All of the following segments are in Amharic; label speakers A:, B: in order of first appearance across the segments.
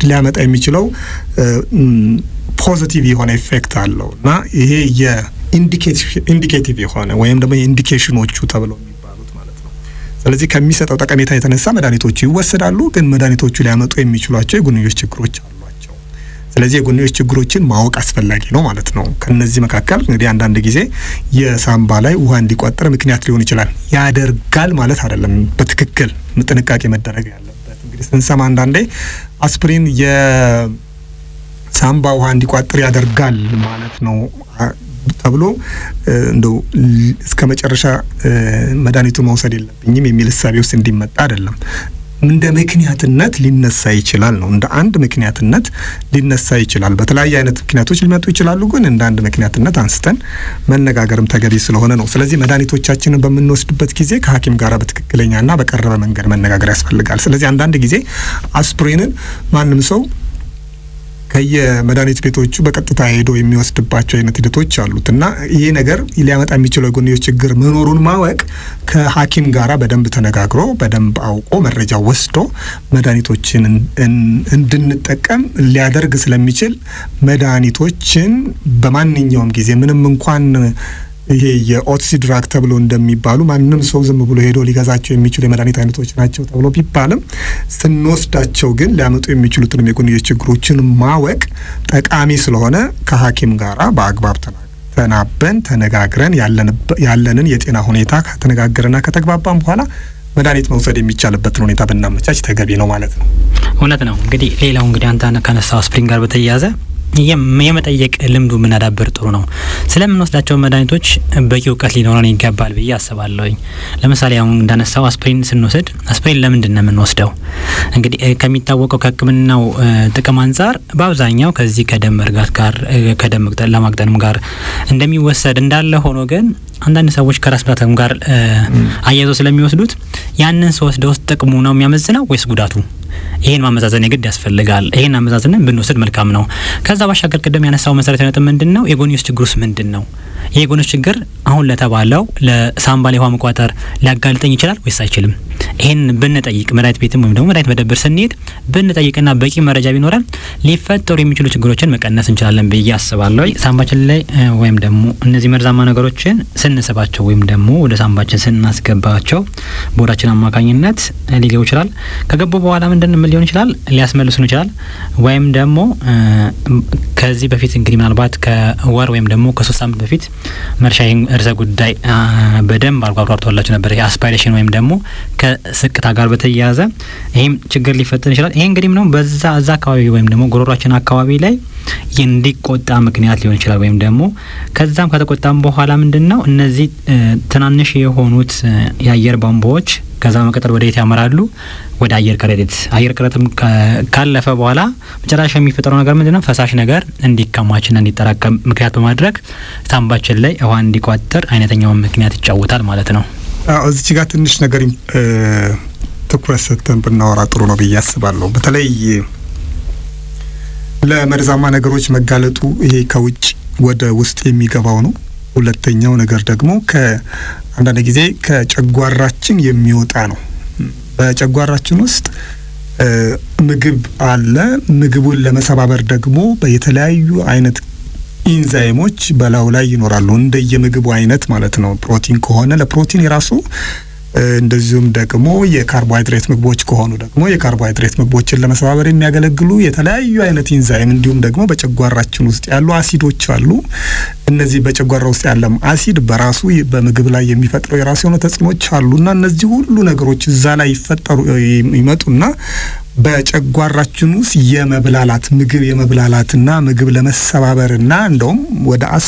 A: ሊያመጣ የሚችለው ፖዚቲቭ የሆነ ኢፌክት አለው እና ይሄ የኢንዲኬቲቭ የሆነ ወይም ደግሞ የኢንዲኬሽኖቹ ተብለው የሚባሉት ማለት ነው። ስለዚህ ከሚሰጠው ጠቀሜታ የተነሳ መድኃኒቶቹ ይወሰዳሉ፣ ግን መድኃኒቶቹ ሊያመጡ የሚችሏቸው የጎንዮሽ ችግሮች አሏቸው። ስለዚህ የጎንዮሽ ችግሮችን ማወቅ አስፈላጊ ነው ማለት ነው። ከነዚህ መካከል እንግዲህ አንዳንድ ጊዜ የሳምባ ላይ ውሃ እንዲቋጠር ምክንያት ሊሆን ይችላል። ያደርጋል ማለት አይደለም። በትክክል ጥንቃቄ መደረግ ያለበት እንግዲህ ስንሰማ አንዳንዴ አስፕሪን የሳምባ ውሃ እንዲቋጥር ያደርጋል ማለት ነው ተብሎ እንደው እስከ መጨረሻ መድኃኒቱን መውሰድ የለብኝም የሚል እሳቤ ውስጥ እንዲመጣ አይደለም። እንደ ምክንያትነት ሊነሳ ይችላል ነው። እንደ አንድ ምክንያትነት ሊነሳ ይችላል። በተለያየ አይነት ምክንያቶች ሊመጡ ይችላሉ፣ ግን እንደ አንድ ምክንያትነት አንስተን መነጋገርም ተገቢ ስለሆነ ነው። ስለዚህ መድኃኒቶቻችንን በምንወስድበት ጊዜ ከሐኪም ጋር በትክክለኛና በቀረበ መንገድ መነጋገር ያስፈልጋል። ስለዚህ አንዳንድ ጊዜ አስፕሪንን ማንም ሰው ከየመድኃኒት ቤቶቹ በቀጥታ ሄዶ የሚወስድባቸው አይነት ሂደቶች አሉት እና ይሄ ነገር ሊያመጣ የሚችለው የጎንዮሽ ችግር መኖሩን ማወቅ ከሐኪም ጋራ በደንብ ተነጋግሮ በደንብ አውቆ መረጃ ወስዶ መድኃኒቶችን እንድንጠቀም ሊያደርግ ስለሚችል መድኃኒቶችን በማንኛውም ጊዜ ምንም እንኳን ይሄ የኦትሲ ድራግ ተብሎ እንደሚባሉ ማንም ሰው ዝም ብሎ ሄዶ ሊገዛቸው የሚችሉ የመድኃኒት አይነቶች ናቸው ተብሎ ቢባልም ስንወስዳቸው ግን ሊያመጡ የሚችሉትንም የጎንዮሽ ችግሮችን ማወቅ ጠቃሚ ስለሆነ ከሐኪም ጋራ በአግባብ ተናበን ተነጋግረን ያለንን የጤና ሁኔታ ከተነጋገርና ከተግባባን በኋላ መድኃኒት መውሰድ የሚቻልበትን ሁኔታ ብናመቻች ተገቢ ነው ማለት ነው።
B: እውነት ነው። እንግዲህ ሌላው እንግዲህ አንተ ከነሳው አስፕሪን ጋር በተያያዘ የመጠየቅ ልምዱ የምናዳብር ጥሩ ነው። ስለምንወስዳቸው መድኃኒቶች በቂ እውቀት ሊኖረን ይገባል ብዬ አስባለሁኝ። ለምሳሌ አሁን እንዳነሳው አስፕሪን ስንወስድ አስፕሪን ለምንድን ነው የምንወስደው? እንግዲህ ከሚታወቀው ከሕክምናው ጥቅም አንጻር በአብዛኛው ከዚህ ከደም መርጋት ጋር ከደም ለማቅጠንም ጋር እንደሚወሰድ እንዳለ ሆኖ ግን አንዳንድ ሰዎች ከራስ ምታትም ጋር አያይዘው ስለሚወስዱት ያንን ስወስደ ውስጥ ጥቅሙ ነው የሚያመዝነው ወይስ ጉዳቱ? ይሄን ማመዛዘን የግድ ያስፈልጋል። ይሄን አመዛዝነን ብንወስድ መልካም ነው። ከዛ ባሻገር ቅድም ያነሳው መሰረታዊ ነጥብ ምንድን ነው? የጎንዮሽ ችግሩስ ምንድን ነው? ይሄ የጎንዮሽ ችግር አሁን ለተባለው ለሳምባ ላይ ውሃ መቋጠር ሊያጋልጠኝ ይችላል ወይስ አይችልም? ይሄን ብንጠይቅ መድኃኒት ቤትም ወይም ደግሞ መድኃኒት መደብር ስንሄድ ብንጠይቅና በቂ መረጃ ቢኖረን ሊፈጠሩ የሚችሉ ችግሮችን መቀነስ እንችላለን ብዬ አስባለሁ። ሳምባችን ላይ ወይም ደግሞ እነዚህ መርዛማ ነገሮችን ስንስባቸው ወይም ደግሞ ወደ ሳምባችን ስናስገባቸው በሆዳችን አማካኝነት ሊገቡ ይችላል። ከገቡ በኋላ ምንድን ምን ሊሆን ይችላል? ሊያስመልሱን ይችላል። ወይም ደግሞ ከዚህ በፊት እንግዲህ ምናልባት ከወር ወይም ደግሞ ከሶስት ሳምንት በፊት መርሻ ይህን ርዕሰ ጉዳይ በደንብ አርጎ አብራርቶላችሁ ነበር። አስፓይሬሽን ወይም ደግሞ ከስቅታ ጋር በተያያዘ ይህም ችግር ሊፈጠር ይችላል። ይሄ እንግዲህ ነው በዛ እዛ አካባቢ ወይም ደግሞ ጉሮሯችን አካባቢ ላይ እንዲቆጣ ምክንያት ሊሆን ይችላል። ወይም ደግሞ ከዛም ከተቆጣም በኋላ ምንድን ነው እነዚህ ትናንሽ የሆኑት የአየር ቧንቧዎች ከዛ በመቀጠል ወደ የት ያመራሉ? ወደ አየር ከረጢት። አየር ከረጢትም ካለፈ በኋላ መጨረሻ የሚፈጠረው ነገር ምንድን ነው? ፈሳሽ ነገር እንዲከማችና እንዲጠራቀም ምክንያት በማድረግ ሳምባችን ላይ ውሃ እንዲቋጠር አይነተኛውን ምክንያት ይጫወታል ማለት ነው።
A: እዚች ጋር ትንሽ ነገር ትኩረት ሰጥተን ብናወራ ጥሩ ነው ብዬ አስባለሁ። በተለይ ለመርዛማ ነገሮች መጋለጡ ይሄ ከውጭ ወደ ውስጥ የሚገባው ነው። ሁለተኛው ነገር ደግሞ ከአንዳንድ ጊዜ ከጨጓራችን የሚወጣ ነው። በጨጓራችን ውስጥ ምግብ አለ። ምግቡን ለመሰባበር ደግሞ የተለያዩ አይነት ኢንዛይሞች በላዩ ላይ ይኖራሉ። እንደየምግቡ አይነት ማለት ነው። ፕሮቲን ከሆነ ለፕሮቲን የራሱ እንደዚሁም ደግሞ የካርቦሃይድሬት ምግቦች ከሆኑ ደግሞ የካርቦሃይድሬት ምግቦችን ለመሰባበር የሚያገለግሉ የተለያዩ አይነት ኢንዛይም እንዲሁም ደግሞ በጨጓራችን ውስጥ ያሉ አሲዶች አሉ። እነዚህ በጨጓራ ውስጥ ያለም አሲድ በራሱ በምግብ ላይ የሚፈጥረው የራሱ የሆነ ተጽዕኖች አሉና እነዚህ ሁሉ ነገሮች እዛ ላይ ይፈጠሩ ይመጡና በጨጓራችን ውስጥ የመብላላት ምግብ የመብላላትና ምግብ ለመሰባበርና እንደውም ወደ አስ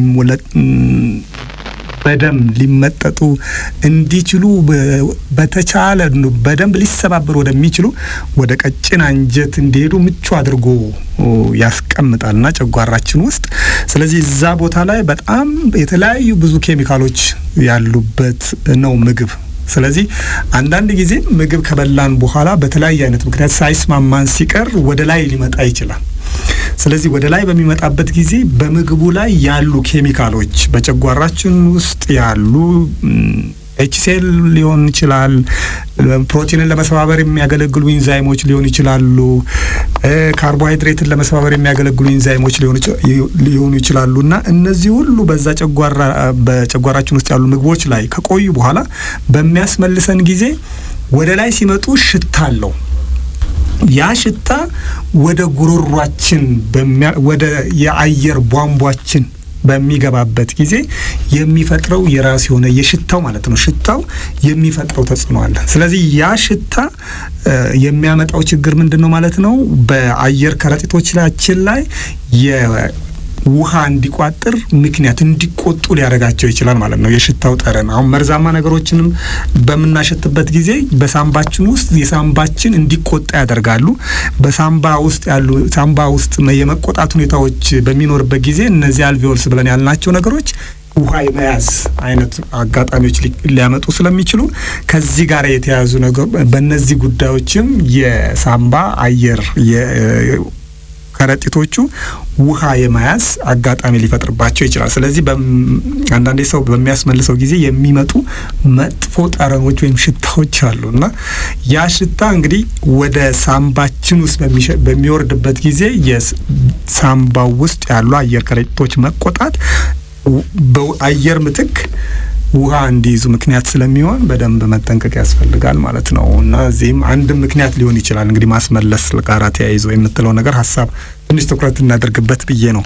A: በደም ሊመጠጡ እንዲችሉ በተቻለ በደንብ ሊሰባበሩ ወደሚችሉ ወደ ቀጭን አንጀት እንዲሄዱ ምቹ አድርጎ ያስቀምጣልና ጨጓራችን ውስጥ። ስለዚህ እዛ ቦታ ላይ በጣም የተለያዩ ብዙ ኬሚካሎች ያሉበት ነው ምግብ። ስለዚህ አንዳንድ ጊዜ ምግብ ከበላን በኋላ በተለያየ አይነት ምክንያት ሳይስማማን ሲቀር ወደ ላይ ሊመጣ ይችላል። ስለዚህ ወደ ላይ በሚመጣበት ጊዜ በምግቡ ላይ ያሉ ኬሚካሎች በጨጓራችን ውስጥ ያሉ ኤችሲኤል ሊሆን ይችላል። ፕሮቲንን ለመሰባበር የሚያገለግሉ ኢንዛይሞች ሊሆኑ ይችላሉ። ካርቦሃይድሬትን ለመሰባበር የሚያገለግሉ ኢንዛይሞች ሊሆኑ ይችላሉ እና እነዚህ ሁሉ በዛ ጨጓራ በጨጓራችን ውስጥ ያሉ ምግቦች ላይ ከቆዩ በኋላ በሚያስመልሰን ጊዜ ወደ ላይ ሲመጡ ሽታ አለው። ያ ሽታ ወደ ጉሮሯችን ወደ የአየር ቧንቧችን በሚገባበት ጊዜ የሚፈጥረው የራሱ የሆነ የሽታው ማለት ነው። ሽታው የሚፈጥረው ተጽዕኖ አለ። ስለዚህ ያ ሽታ የሚያመጣው ችግር ምንድን ነው ማለት ነው? በአየር ከረጢቶቻችን ላይ ውሃ እንዲቋጥር ምክንያት እንዲቆጡ ሊያደርጋቸው ይችላል ማለት ነው። የሽታው ጠረን አሁን መርዛማ ነገሮችንም በምናሸትበት ጊዜ በሳምባችን ውስጥ የሳምባችን እንዲቆጣ ያደርጋሉ። በሳምባ ውስጥ ያሉ ሳምባ ውስጥ የመቆጣት ሁኔታዎች በሚኖርበት ጊዜ እነዚህ አልቬኦልስ ብለን ያልናቸው ነገሮች ውሃ የመያዝ አይነት አጋጣሚዎች ሊያመጡ ስለሚችሉ ከዚህ ጋር የተያያዙ ነገር በእነዚህ ጉዳዮችም የሳምባ አየር ከረጢቶቹ ውሃ የመያዝ አጋጣሚ ሊፈጥርባቸው ይችላል። ስለዚህ አንዳንዴ ሰው በሚያስመልሰው ጊዜ የሚመጡ መጥፎ ጠረኖች ወይም ሽታዎች አሉ እና ያ ሽታ እንግዲህ ወደ ሳምባችን ውስጥ በሚወርድበት ጊዜ የሳምባው ውስጥ ያሉ አየር ከረጢቶች መቆጣት በአየር ምትክ ውሃ እንዲይዙ ምክንያት ስለሚሆን በደንብ መጠንቀቅ ያስፈልጋል ማለት ነው እና እዚህም አንድም ምክንያት ሊሆን ይችላል እንግዲህ ማስመለስ ጋራ ተያይዞ የምትለው ነገር ሀሳብ ትንሽ ትኩረት እናደርግበት ብዬ ነው።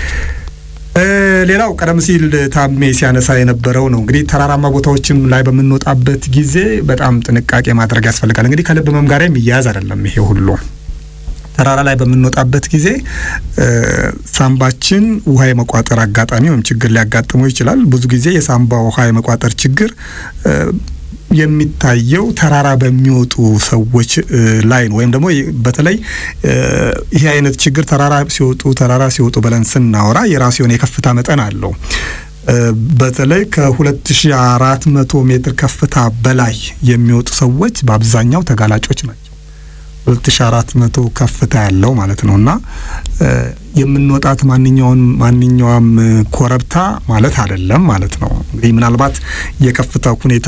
A: ሌላው ቀደም ሲል ታሜ ሲያነሳ የነበረው ነው እንግዲህ ተራራማ ቦታዎችም ላይ በምንወጣበት ጊዜ በጣም ጥንቃቄ ማድረግ ያስፈልጋል። እንግዲህ ከልብ ህመም ጋር የሚያያዝ አይደለም ይሄ ሁሉ ተራራ ላይ በምንወጣበት ጊዜ ሳምባችን ውሃ የመቋጠር አጋጣሚ ወይም ችግር ሊያጋጥመው ይችላል። ብዙ ጊዜ የሳምባ ውሃ የመቋጠር ችግር የሚታየው ተራራ በሚወጡ ሰዎች ላይ ነው። ወይም ደግሞ በተለይ ይህ አይነት ችግር ተራራ ሲወጡ ተራራ ሲወጡ ብለን ስናወራ የራሱ የሆነ የከፍታ መጠን አለው። በተለይ ከ2400 ሜትር ከፍታ በላይ የሚወጡ ሰዎች በአብዛኛው ተጋላጮች ናቸው። ሁለት ሺ አራት መቶ ከፍታ ያለው ማለት ነው እና የምንወጣት ማንኛውን ማንኛውም ኮረብታ ማለት አይደለም ማለት ነው። እንግዲህ ምናልባት የከፍታው ሁኔታ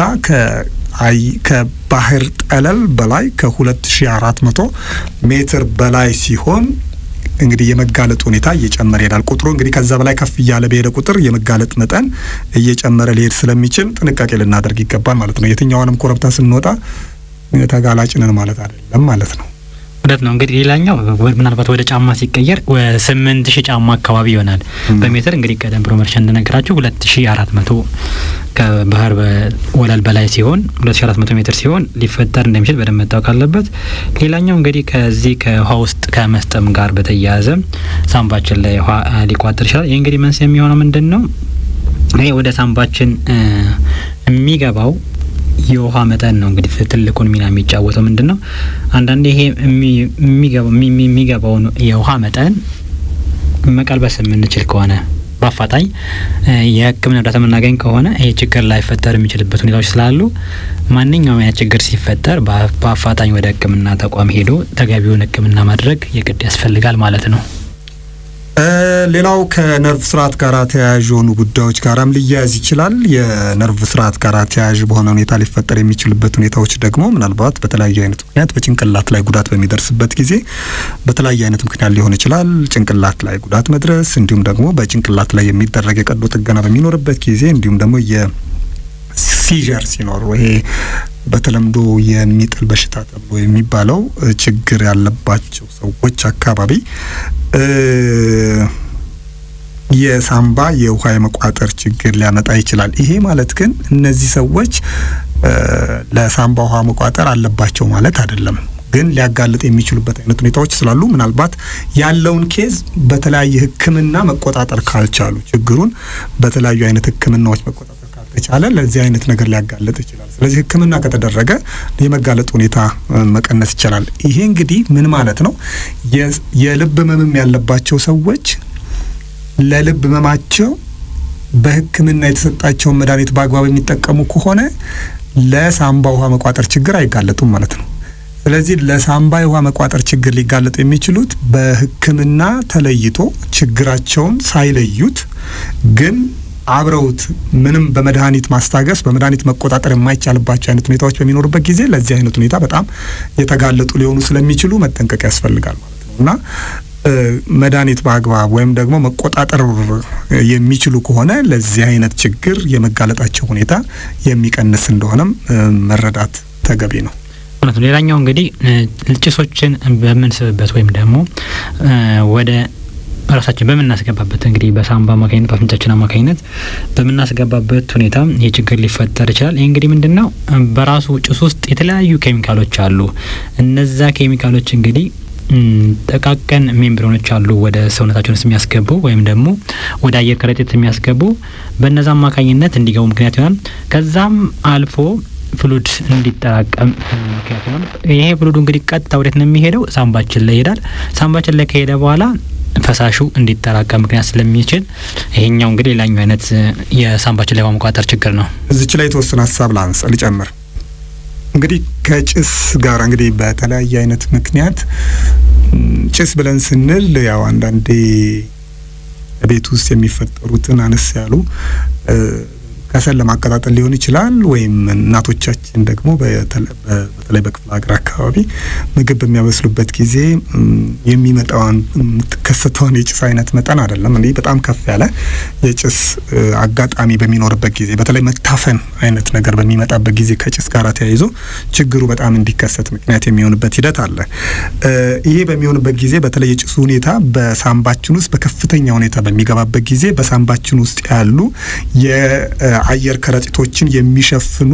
A: ከባህር ጠለል በላይ ከሁለት ሺ አራት መቶ ሜትር በላይ ሲሆን እንግዲህ የመጋለጥ ሁኔታ እየጨመረ ይሄዳል። ቁጥሩ እንግዲህ ከዛ በላይ ከፍ እያለ በሄደ ቁጥር የመጋለጥ መጠን እየጨመረ ሊሄድ ስለሚችል ጥንቃቄ ልናደርግ ይገባል ማለት ነው። የትኛውንም ኮረብታ ስንወጣ ተጋላጭ ነን ማለት አይደለም ማለት ነው።
B: እውነት ነው። እንግዲህ ሌላኛው ምናልባት ወደ ጫማ ሲቀየር ስምንት ሺህ ጫማ አካባቢ ይሆናል በሜትር እንግዲህ ቀደም ብሎ መርሻ እንደነገራቸው ሁለት ሺ አራት መቶ ከባህር ወለል በላይ ሲሆን ሁለት ሺ አራት መቶ ሜትር ሲሆን ሊፈጠር እንደሚችል በደንብ መታወቅ አለበት። ሌላኛው እንግዲህ ከዚህ ከውሃ ውስጥ ከመስጠም ጋር በተያያዘ ሳምባችን ላይ ውሃ ሊቋጠር ይችላል። ይህ እንግዲህ መንስኤ የሚሆነው ምንድን ነው? ይሄ ወደ ሳምባችን የሚገባው የውሃ መጠን ነው እንግዲህ ትልቁን ሚና የሚጫወተው ምንድን ነው? አንዳንዴ ይሄ የሚገባውን የውሃ መጠን መቀልበስ የምንችል ከሆነ በአፋጣኝ የሕክምና እርዳታ የምናገኝ ከሆነ ይሄ ችግር ላይፈጠር የሚችልበት ሁኔታዎች ስላሉ ማንኛውም አይነት ችግር ሲፈጠር በአፋጣኝ ወደ ሕክምና ተቋም ሄዶ ተገቢውን ሕክምና ማድረግ የግድ ያስፈልጋል ማለት ነው።
A: ሌላው ከነርቭ ስርዓት ጋር ተያያዥ የሆኑ ጉዳዮች ጋራም ሊያያዝ ይችላል። የነርቭ ስርዓት ጋር ተያያዥ በሆነ ሁኔታ ሊፈጠር የሚችልበት ሁኔታዎች ደግሞ ምናልባት በተለያየ አይነት ምክንያት በጭንቅላት ላይ ጉዳት በሚደርስበት ጊዜ በተለያየ አይነት ምክንያት ሊሆን ይችላል። ጭንቅላት ላይ ጉዳት መድረስ እንዲሁም ደግሞ በጭንቅላት ላይ የሚደረግ የቀዶ ጥገና በሚኖርበት ጊዜ እንዲሁም ደግሞ የሲዠር ሲኖር ይሄ በተለምዶ የሚጥል በሽታ ተብሎ የሚባለው ችግር ያለባቸው ሰዎች አካባቢ የሳምባ የውሃ የመቋጠር ችግር ሊያመጣ ይችላል። ይሄ ማለት ግን እነዚህ ሰዎች ለሳምባ ውሃ መቋጠር አለባቸው ማለት አይደለም። ግን ሊያጋልጥ የሚችሉበት አይነት ሁኔታዎች ስላሉ ምናልባት ያለውን ኬዝ በተለያየ ሕክምና መቆጣጠር ካልቻሉ ችግሩን በተለያዩ አይነት ሕክምናዎች መቆጣጠር ካልተቻለ ለዚህ አይነት ነገር ሊያጋልጥ ይችላል። ስለዚህ ሕክምና ከተደረገ የመጋለጥ ሁኔታ መቀነስ ይቻላል። ይሄ እንግዲህ ምን ማለት ነው? የልብ ህመምም ያለባቸው ሰዎች ለልብ ህመማቸው በህክምና የተሰጣቸውን መድኃኒት በአግባብ የሚጠቀሙ ከሆነ ለሳምባ ውሃ መቋጠር ችግር አይጋለጡም ማለት ነው። ስለዚህ ለሳምባ የውሃ መቋጠር ችግር ሊጋለጡ የሚችሉት በህክምና ተለይቶ ችግራቸውን ሳይለዩት ግን አብረውት ምንም በመድኃኒት ማስታገስ በመድኃኒት መቆጣጠር የማይቻልባቸው አይነት ሁኔታዎች በሚኖሩበት ጊዜ ለዚህ አይነት ሁኔታ በጣም የተጋለጡ ሊሆኑ ስለሚችሉ መጠንቀቅ ያስፈልጋል ማለት ነው እና መድኃኒት በአግባብ ወይም ደግሞ መቆጣጠር የሚችሉ ከሆነ ለዚህ አይነት ችግር የመጋለጣቸው ሁኔታ የሚቀንስ እንደሆነም መረዳት ተገቢ ነው።
B: እውነት ነው። ሌላኛው እንግዲህ ጭሶችን በምንስብበት ወይም ደግሞ ወደ ራሳችን በምናስገባበት እንግዲህ በሳምባ አማካኝነት በአፍንጫችን አማካኝነት በምናስገባበት ሁኔታ ይህ ችግር ሊፈጠር ይችላል። ይህ እንግዲህ ምንድን ነው በራሱ ጭስ ውስጥ የተለያዩ ኬሚካሎች አሉ። እነዛ ኬሚካሎች እንግዲህ ጠቃቀን ሜምብሬኖች አሉ ወደ ሰውነታችን ውስጥ የሚያስገቡ ወይም ደግሞ ወደ አየር ከረጢት የሚያስገቡ በነዛ አማካኝነት እንዲገቡ ምክንያት ይሆናል። ከዛም አልፎ ፍሉድ እንዲጠራቀም ምክንያት ይሆናል። ይሄ ፍሉዱ እንግዲህ ቀጥታ ወዴት ነው የሚሄደው? ሳምባችን ላይ ይሄዳል። ሳምባችን ላይ ከሄደ በኋላ ፈሳሹ እንዲጠራቀም ምክንያት ስለሚችል ይሄኛው እንግዲህ ሌላኛው አይነት የሳምባችን ላይ ማመቋጠር ችግር ነው።
A: እዚች ላይ የተወሰነ ሀሳብ ላንስ ልጨምር። እንግዲህ ከጭስ ጋር እንግዲህ በተለያየ አይነት ምክንያት ጭስ ብለን ስንል ያው አንዳንዴ ቤት ውስጥ የሚፈጠሩትን አነስ ያሉ ከሰል ለማቀጣጠል ሊሆን ይችላል። ወይም እናቶቻችን ደግሞ በተለይ በክፍለ ሀገር አካባቢ ምግብ በሚያበስሉበት ጊዜ የሚመጣውን የምትከሰተውን የጭስ አይነት መጠን አይደለም እንዲህ በጣም ከፍ ያለ የጭስ አጋጣሚ በሚኖርበት ጊዜ በተለይ መታፈን አይነት ነገር በሚመጣበት ጊዜ ከጭስ ጋር ተያይዞ ችግሩ በጣም እንዲከሰት ምክንያት የሚሆንበት ሂደት አለ። ይሄ በሚሆንበት ጊዜ በተለይ የጭሱ ሁኔታ በሳምባችን ውስጥ በከፍተኛ ሁኔታ በሚገባበት ጊዜ በሳምባችን ውስጥ ያሉ አየር ከረጢቶችን የሚሸፍኑ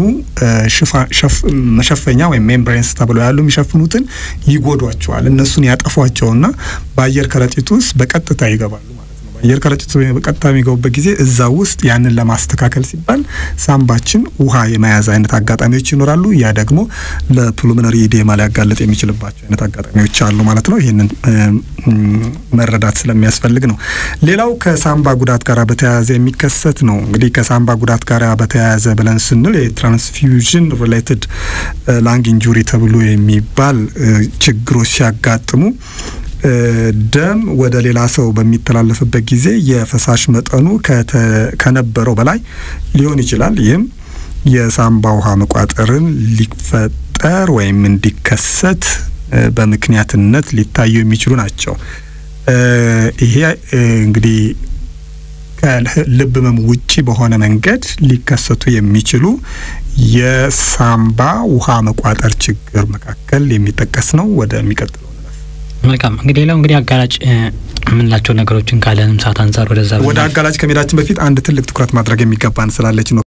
A: መሸፈኛ ወይም ሜምብሬንስ ተብለው ያሉ የሚሸፍኑትን ይጎዷቸዋል። እነሱን ያጠፏቸውና በአየር ከረጢት ውስጥ በቀጥታ ይገባሉ ማለት ነው። በአየር ከረጢት በቀጥታ የሚገቡበት ጊዜ እዛ ውስጥ ያንን ለማስተካከል ሲባል ሳምባችን ውሃ የመያዝ አይነት አጋጣሚዎች ይኖራሉ። ያ ደግሞ ለፑልሞነሪ ኢዴማ ሊያጋለጥ የሚችልባቸው አይነት አጋጣሚዎች አሉ ማለት ነው። ይህንን መረዳት ስለሚያስፈልግ ነው። ሌላው ከሳምባ ጉዳት ጋር በተያያዘ የሚከሰት ነው። እንግዲህ ከሳምባ ጉዳት ጋር በተያያዘ ብለን ስንል የትራንስፊውዥን ሪሌትድ ላንግ ኢንጁሪ ተብሎ የሚባል ችግሮች ሲያጋጥሙ ደም ወደ ሌላ ሰው በሚተላለፍበት ጊዜ የፈሳሽ መጠኑ ከነበረው በላይ ሊሆን ይችላል። ይህም የሳምባ ውሃ መቋጠርን ሊፈጠር ወይም እንዲከሰት በምክንያትነት ሊታዩ የሚችሉ ናቸው። ይሄ እንግዲህ ከልብ ህመም ውጪ በሆነ መንገድ ሊከሰቱ የሚችሉ የሳምባ ውሃ መቋጠር ችግር መካከል የሚጠቀስ ነው። ወደሚቀጥለው
B: መልካም እንግዲህ ሌላው እንግዲህ አጋላጭ የምንላቸው ነገሮችን ካለንም ሰዓት አንጻር ወደዛ
A: ወደ አጋላጭ ከመሄዳችን በፊት አንድ ትልቅ ትኩረት ማድረግ የሚገባን ስላለች ነው።